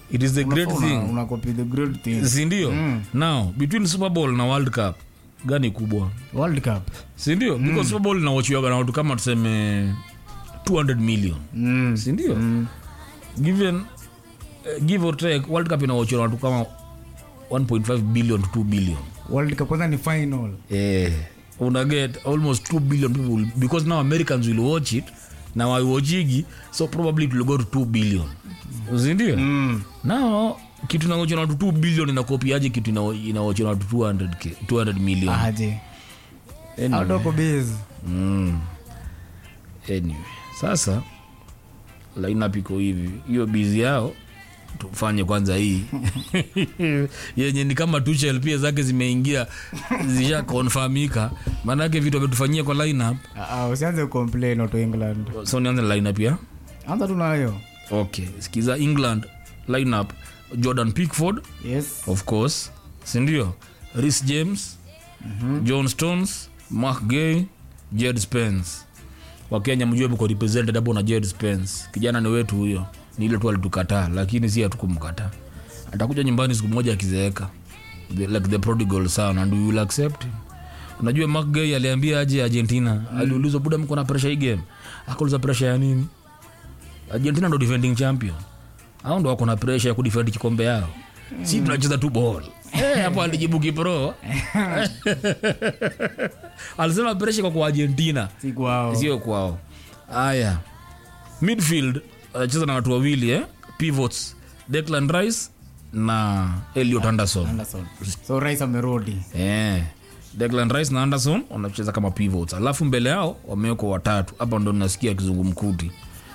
it is the great Una- thing una copy the great thing sindio now between super bowl na world cup gani kubwa world cup sindio because super bowl inawachiwaga na watu kama tuseme 200 million mm. sindio given uh, give or take world cup inawachiwa na watu kama 1.5 billion to 2 billion world cup kwanza ni final eh, una get almost 2 billion people because now americans will watch it na waiwachigi so probably it will go to 2 billion sindio mm. now kitu inaochwa na watu 2 billion inakopiaje kitu ina- inaochwa na watu 200, K- 200 million aje Anyway. autoko base Mm. anyway sasa lineup iko hivi hiyo bizi yao tufanye kwanza hii yenye ni kama tuchel pia zake zimeingia zisha konfamika maanake vitu ametufanyia kwa lineup Ah, ah, usianze complain auto england so nianze na lineup ya anza tu nayo okay sikiza england lineup jordan pickford yes of course sindio ris james mm-hmm. john stones mark gay jed spence wakenya mjue mko represented hapo na jed spence kijana ni wetu huyo ni ile tu alitukataa lakini si hatukumkataa atakuja nyumbani siku moja akizeeka the, like the prodigal son and we will accept him unajua mark gay aliambia aje argentina mm. aliulizwa buda mko na pressure hii game akauliza pressure ya nini argentina ndo defending champion au ndo wako na pressure ya kudefend kikombe yao si tunacheza tu ball Eh, hapo alijibu kipro alisema pressure kwa kwa argentina si kwao sio kwao haya midfield anacheza na watu wawili eh? pivots declan rice na eliot anderson anderson so rais amerudi eh. declan rice na anderson wanacheza kama pivots alafu mbele yao wamewekwa watatu hapa ndo nasikia kizungumkuti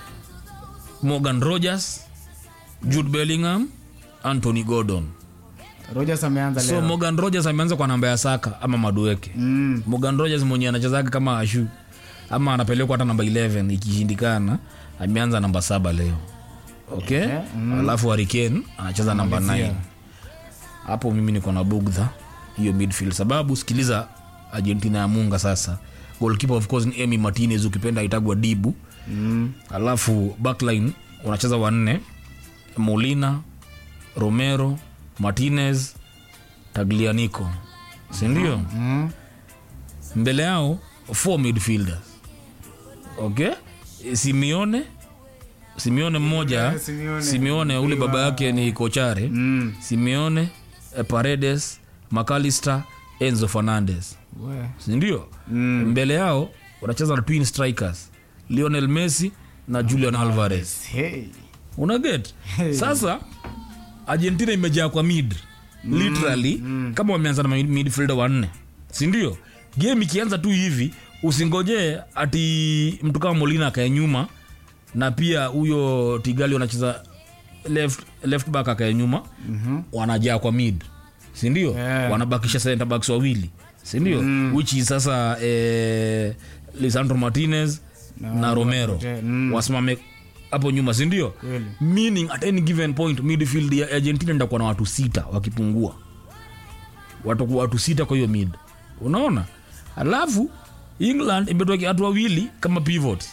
morgan rogers jude bellingham anthony gordon rogers ameanza so leo morgan rogers ameanza kwa namba ya saka ama madueke mm. morgan rogers mwenye anachezaga kama ashu ama anapelekwa hata namba 11 ikishindikana ameanza namba saba leo okay Yeah, alafu hariken anacheza namba 9 Malizia. hapo mimi niko na bugdha hiyo midfield sababu sikiliza argentina ya munga sasa goalkeeper of course ni emy martinez ukipenda aitagwa dibu Mm. alafu backline unacheza wanne molina romero martinez taglianico sindio Mm. mbele yao four midfielders okay simione simione mmoja Yeah, Simeone. simione ule baba yake ni kochare Mm. simeone eh, paredes macalister enzo fernandez We. sindio Mm. mbele yao wanacheza na twin strikers lionel messi na julian alvarez Hey. unaget Hey. sasa argentina imejaa kwa mid literally kama wameanza na mid- midfielder wanne sindio game ikianza tu hivi usingojee ati mtu kama molina akae nyuma na pia huyo tigali wanacheza left, left back akae nyuma mm-hmm. wanajaa kwa mid sindio Yeah. wanabakisha center backs wawili sindio mm. which is sasa eh, lisandro martinez na, na romero Mm. wasimame hapo nyuma sindio Kweli. meaning at any given point midfield ya argentina ndakuwa na watu sita wakipungua watakuwa watu sita kwa hiyo mid unaona alafu england imetokea watu wawili kama pivot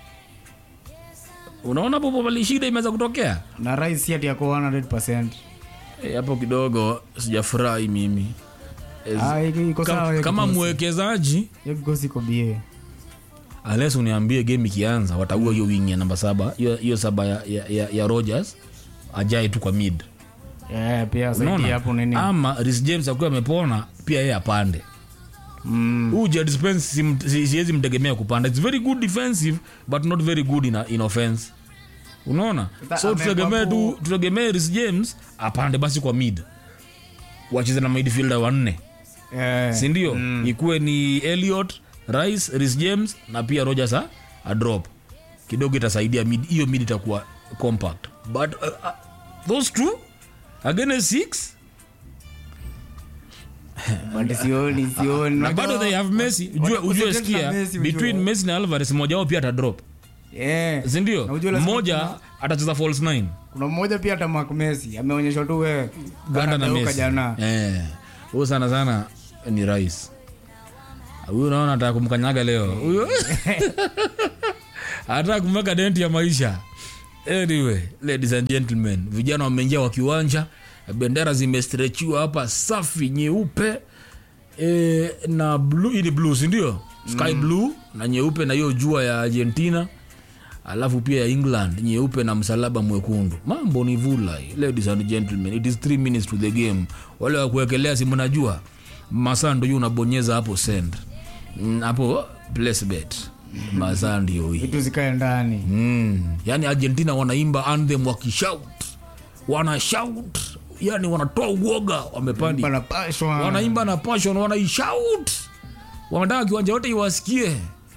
unaona popo pali shida imeweza kutokea na rais si ati yako 100 Eh, hapo kidogo sijafurahi mimi Eh, Ah, iko- iko sawa, kama, hiyo kama kikosi. mwekezaji hiyo kikosi iko bie ales uniambie game ikianza wataua hiyo wing ya namba saba hiyo hiyo saba ya, ya, ya, ya rogers ajae tu kwa mid Eh, pia saidi unaona hapo nini ama Reece james akiwa amepona pia yeye apande Mm. huu Jed Spence sim- si- siwezi mtegemea kupanda its very good defensive but not very good in, in offense unaona Sasa so amekuwa tutegemee tu hapo- tutegemee Reece james apande basi kwa mid wacheze na midfielder wanne Eh, sindio mm. ikuwe ni eliot rice Reece james na pia rogers a, a drop kidogo itasaidia mid hiyo mid itakuwa compact but uh, uh, those two against six but sioni sioni na bado they have messi ujue, wat- ujue wat- sikia na Messi, ujue. between messi na alvarez mmoja wao pia atadrop Eh, na sindio ujue lazima mmoja kuna- atacheza false nine kuna mmoja pia hata Mark Messi ameonyeshwa tu we ganda na Kanageuka messi jana Eh, huyo sana sana ni rais huyu naona ataka kumkanyaga leo huyo ataka kumweka denti ya maisha anyway ladies and gentlemen vijana wameingia wa kiwanja bendera zimestrechiwa hapa safi nyeupe e, na blue, hii ni blue sindio sky mm. blue na nyeupe na hiyo jua ya argentina alafu pia ya england nyeupe na msalaba mwekundu mambo ni vulai ladies and gentlemen it is three minutes to the game wale wakuwekelea si mnajua masaa ndo juu unabonyeza hapo send Mm, hapo place bet masaa ndio hii vitu zikae ndani mm. yani argentina wanaimba anthem wakishout wana shout yani wanatoa uoga wamepandi panapashwa wanaimba na passion wanaishout wanataka kiwanja wote iwasikie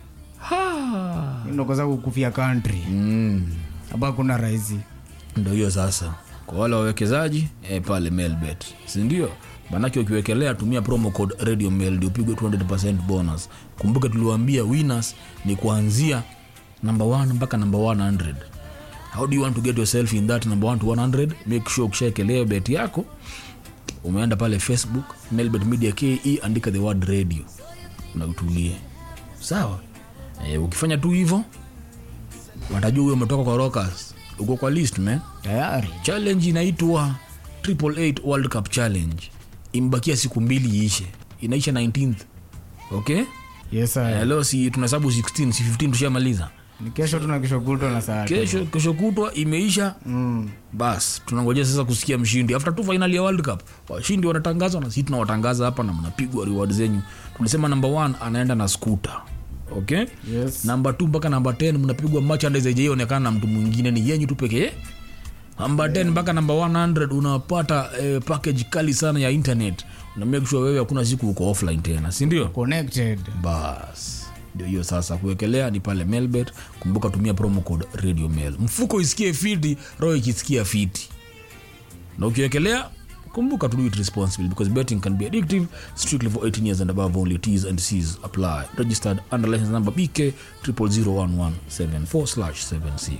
Ha. ndokoza kukufia country mm. hapa kuna rahisi ndo hiyo sasa kwa wale wawekezaji eh, pale mailbet sindio manake ukiwekelea tumia promo code radio mail ndio upigwe 200 bonus kumbuka tuliwaambia winners ni kuanzia number 1 mpaka number 100 how do you want to get yourself in that number 1 to 100 make sure ukishaekelea bet yako umeenda pale facebook mailbet media ke andika the word radio na utulie sawa e, ukifanya tu hivyo watajua huyo umetoka kwa rockers uko kwa list man tayari challenge inaitwa triple eight world cup challenge imebakia siku mbili iishe inaisha 19th okay yes Eh, sir. leo si tunahesabu 16 si 15 tushamaliza ni kesho tuna kesho kutwa na saa tatu. kesho kesho kutwa imeisha mm. bas tunangojea sasa kusikia mshindi after tu final ya world cup washindi wanatangazwa na sisi tunawatangaza hapa na mnapigwa reward zenyu tulisema number 1 anaenda na scooter okay yes namba 2 mpaka namba 10 mnapigwa merchandise haijaionekana na mtu mwingine ni yenyu tu pekee namba 10 mpaka namba 100 unapata eh, package kali sana ya internet una make sure wewe hakuna siku uko offline tena si ndio connected bas ndio hiyo sasa kuwekelea ni pale melbet kumbuka tumia promo code radio mail mfuko isikie fiti roho ikisikia fiti na ukiwekelea kumbuka to do it responsibly because betting can be addictive strictly for 18 years and above only t's and c's apply registered under license number bk 0001174 slash 76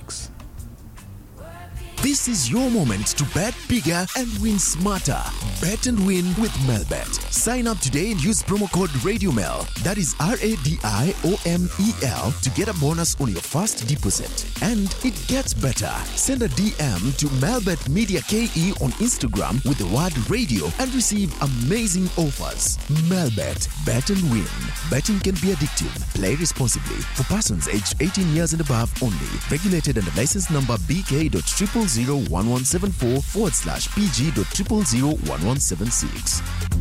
This is your moment to bet bigger and win smarter. Bet and win with Melbet. Sign up today and use promo code RadioMel. That is R A D I O M E L to get a bonus on your first deposit. And it gets better. Send a DM to Melbet Media KE on Instagram with the word radio and receive amazing offers. Melbet. Bet and win. Betting can be addictive. Play responsibly. For persons aged 18 years and above only. Regulated under license number BK.0001174 forward slash PG.0001176.